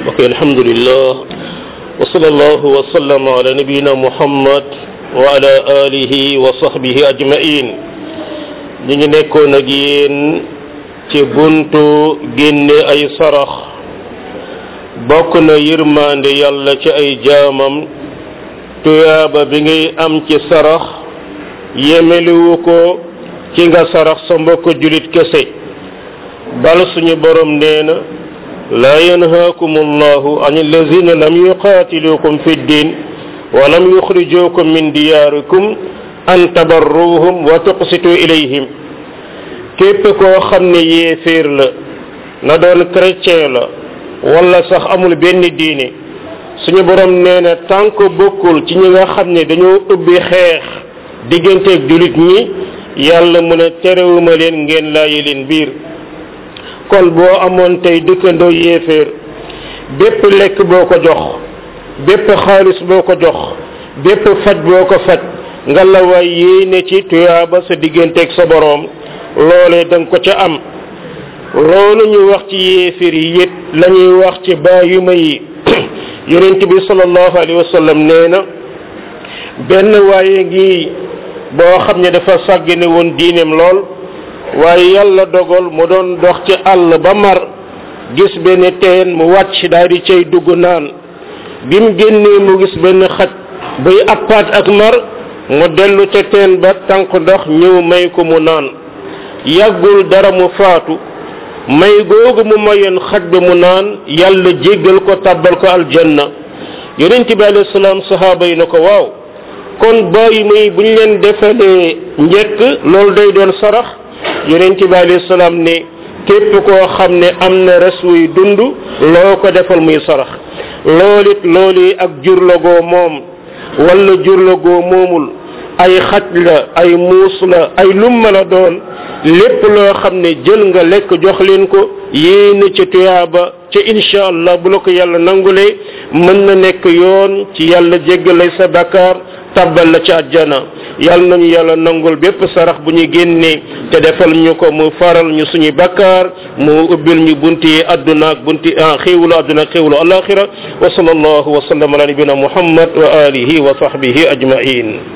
ok alhamdulillah wa sallallahu wa sallam ala nabiyina muhammad wa ala alihi wa sahbihi ajmain ñu ngi nekkoon ak yéen ci buntu génne ay sarax bokk na yërmande yàlla ci ay jaamam tuyaaba bi ngay am ci sarax yemeliwu ko ci nga sarax sa mbokk julit kese bal suñu borom nee na laa yanhaakum allahu an allazina lam yuqaatilukum fi ddin wa lam yuxrijukum min diyaarikum an tabarruhum wa tuqsitu ilayhim képp koo xam ne yéeféer la na doon chrétien la wala sax amul benn diine suñu borom nee na tànk bokkul ci ñi nga xam ne dañoo ubbi xeex digganteeg julit ñi yàlla mu ne terewuma leen ngeen laayi leen biir kon boo amoon tey dëkkandoo yéeféer bépp lekk boo ko jox bépp xaalis boo ko jox bépp faj boo ko faj nga la waay yéene ci tuyaaba sa digganteeg sa boroom loolee da nga ko ca am loolu ñu wax ci yéeféer yi it la ñuy wax ci baayuma yi yonent bi sallallahu alayhi wa sallam nee na benn waaye ngi boo xam ne dafa sàggane woon diineem lool waaye yàlla dogal mu doon dox ci àll ba mar gis benn teen mu wàcc daal di cay dugg naan bi mu génnee mu gis benn xaj buy appaat ak mar mu dellu ca teen ba tànk ndox ñëw may ko mu naan yàggul dara mu faatu may googu mu mayoon xaj bi mu naan yàlla jéggal ko tàbbal ko aljanna yonent bi alayhi salaam sahaaba yi na ko waaw kon bàyyi muy bu ñu leen defalee njëkk loolu day doon sarax yonent bi alayhi salaam ne képp koo xam ne am na res wuy dund loo ko defal muy sarax loolit loolu ak jur la goo moom wala jur la goo moomul ay xaj la ay muus la ay lumma la doon lépp loo xam ne jël nga lekk jox leen ko yéene ca tuyaaba ca incha allah bu la ko yàlla nangulee mën na nekk yoon ci yàlla jéggalay sa bakkaar tabbal la ci àjjana yàlla nañu yàlla nangul bépp sarax bu ñu génnee te defal ñu ko mu faral ñu suñu bakkaar mu ubbil ñu bunti adduna ak bunti xéewlu adduna ak xéewlu alaxira wa sallallahu wa sallam ala nabina muhammad wa alihi wa sahbihi ajmain